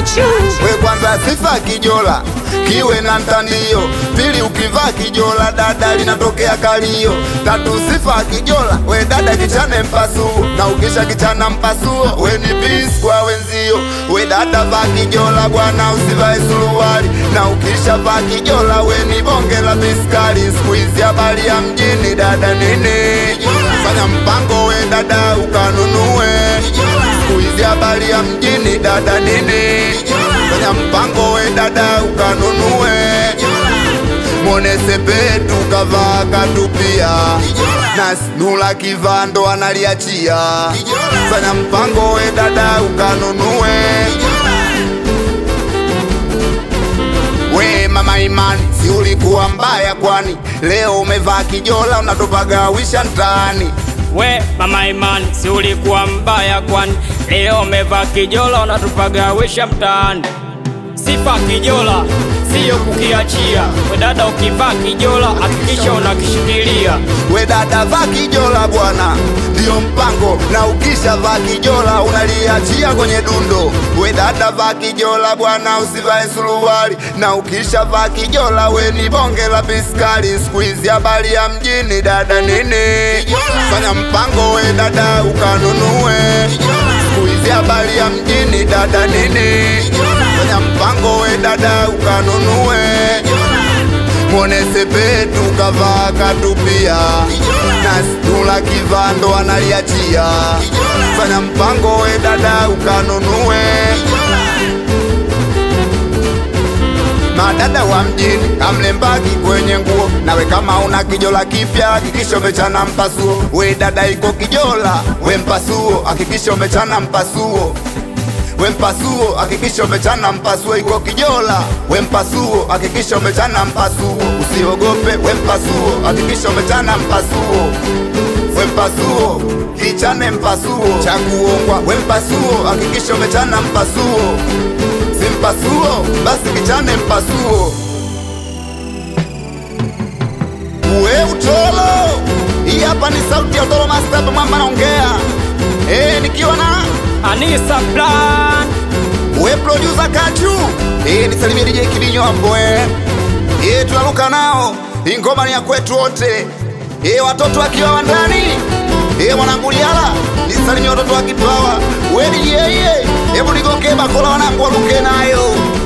Kachu We kwanza sifa kijola kiwe na mtandio, pili ukivaa kijola dada linatokea kalio, tatu sifa kijola we dada kichane mpasuo, na ukisha kichana mpasuo we ni peace kwa wenzio. We dada vaa kijola bwana, usivae suruali, na ukisha vaa kijola we ni bonge la biskari. Siku hizi habari ya mjini dada nini, fanya mpango we dada ukanunue. Siku hizi habari ya mjini dada nini, fanya mpango we dada ukanunue. Mwone sepetu kavaa katupia na snula kivando analiachia. Fanya mpango we dada ukanunue. We mama Imani, si ulikuwa mbaya kwani? Leo umevaa kijola unatupagawisha mtaani. we mama Imani, si ulikuwa mbaya kwani? Leo umevaa kijola unatupagawisha mtaani. Sifa kijola siyo kukiachia. We dada, ukivaa kijola hakikisha unakishikilia. We dada vaa kijola bwana, ndiyo mpango, na ukisha vaa kijola unaliachia kwenye dundo. We dada vaa kijola bwana, usivae suruali, na ukisha vaa kijola we ni bonge la biskari. Siku hizi habari ya mjini dada nini, fanya mpango we dada ukanunue. Siku hizi habari ya mjini dada nini, fanya mpango we dada ukanunue. Mwone sepetu kavaa katupia na stula kivando analiachia. Fanya mpango we dada ukanunue. Madada wa mjini kamlembaki kwenye nguo, nawe kama una kijola kipya hakikisha umechana mpasuo. We dada iko kijola, we mpasuo, hakikisha umechana mpasuo we mpasuo hakikisha umechana mpasuo, iko kijola. We mpasuo hakikisha umechana mpasuo, usiogope. We mpasuo hakikisha umechana mpasuo. We mpasuo kichane mpasuo cha kuongwa. We mpasuo hakikisha umechana mpasuo, si mpasuo basi kichane mpasuo. We utolo, hii hapa ni sauti ya utolo master, mwamba naongea eh, nikiwa na Anisa Plan we producer Kachu eh, nisalimie DJ Kibinyo hapo eh, eh tunaruka nao, hii ngoma ni ya kwetu wote eh, watoto wakiwa wandani eh, mwanangu Liala nisalimie watoto wa Kipawa we DJ eh, hebu nigoke bakola wanangu waruke nayo